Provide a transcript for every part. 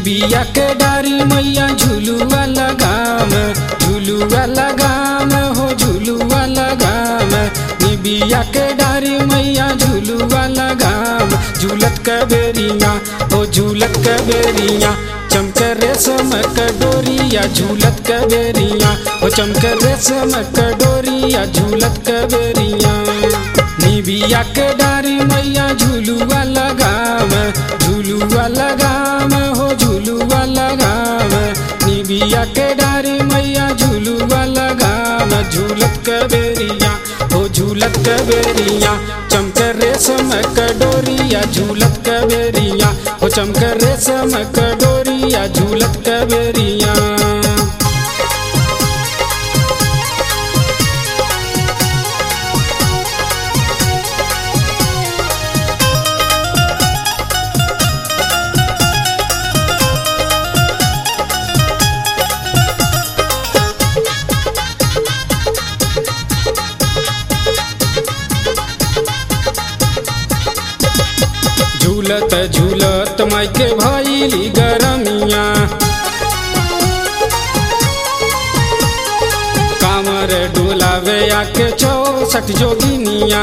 निबिया के डारी मैया झुलुआ लगाम झुलुआ लगाम हो झुलुआ लगाम निबिया के डारी मैया झुलुआ लगाम झूलत के बेरिया हो झूलत के बेरिया चमक रेशम के डोरिया झूलत के बेरिया हो चमक रेशम के डोरिया झूलत के बेरिया निबिया के डारी मैया झुलुआ लगाम झुलुआ लगाम हो झुलुआ लगाम निबिया के डारी मैया झुलुआ लगाम झूलत के बेरिया हो झूलत के बेरिया चमक रेशम के डोरिया झूलत के बेरिया हो चमक रेशम के डोरिया झूलत के बेरिया झूलत झूलत मायके भैली गरमिया कामर डोलावे आके चौसठ जोगिनिया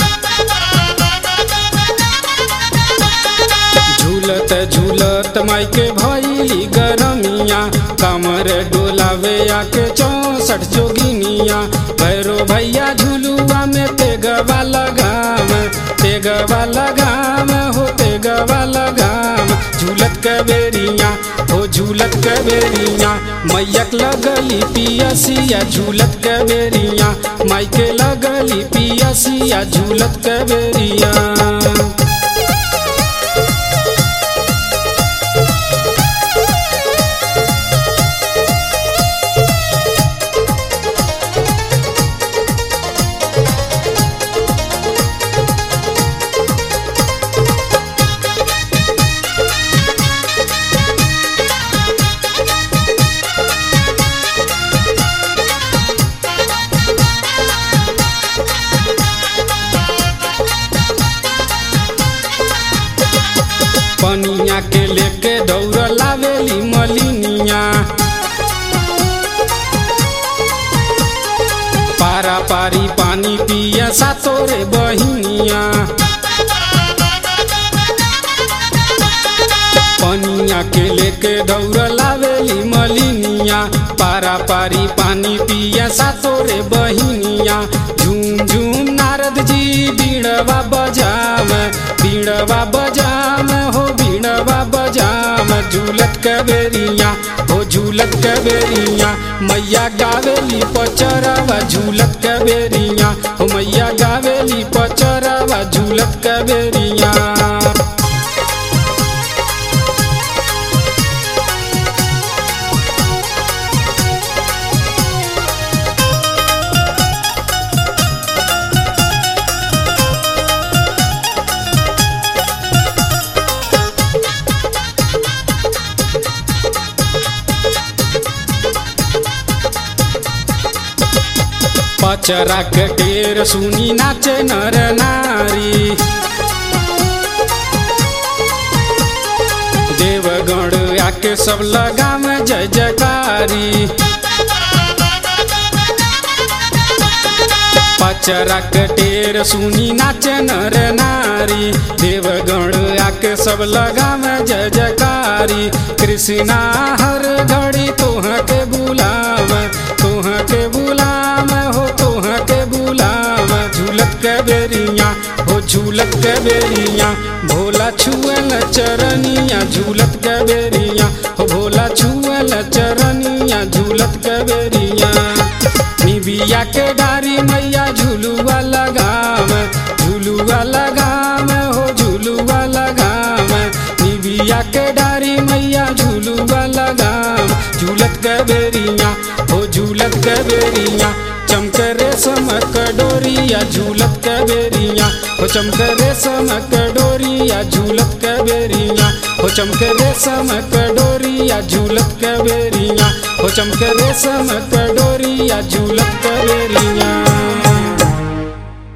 झूलत झूलत मायके भैली गरमिया कामर डोलावे आके चौसठ जोगिनिया भैरो भैया झुलुआ में तेगवा लगाम तेगवा लगाम हो तेगवा लगाम झूलत के बेरिया हो झूलत के बेरिया मैयक लगली पियसिया झूलत के बेरिया मायके लगली पियसिया झूलत के बेरिया पनिया के लेके दौड़ लावेली मलिनिया पारा पारी पानी पिया सातोरे बहिनिया पनिया के लेके दौड़ लावेली मलिनिया पारा पारी पानी पिया सातोरे बहिनिया झूम झूम नारद जी बीड़वा बजाम बीड़वा बजाम हो बीड़वा बजाम झूलत के बेरिया हो झूलत के बेरिया मैया गावेली पचरवा झूलत के बेरिया हो मैया गावेली पचरवा झूलत के बेरिया पचरा के टेर सुनी नाचे नर नारी देवगण आके सब लगाम जय जयकारी पचरा के टेर सुनी नाचे नर नारी देवगण आके सब लगाम जय जयकारी कृष्णा हर घड़ी तोह के बुलाव तोह के बुलाव हो तोह के बुलाव झूलत के बेरिया हो झूलत के बेरिया भोला छुअल चरनिया झूलत के बेरिया हो भोला छुअल चरनिया झूलत के बेरिया निबिया के डारी मैया झुलुआ लगाम झुलुआ लगाम हो झुलुआ लगाम निबिया के डारी मैया झुलुआ लगाम झूलत के बेरिया हो झूलत के बेरिया चमक रेशम के डोरिया झूलत के बेरिया हो चमक रेशम के डोरिया झूलत के बेरिया हो चमक रेशम के डोरिया झूलत के बेरिया हो चमक रेशम के डोरिया झूलत के बेरिया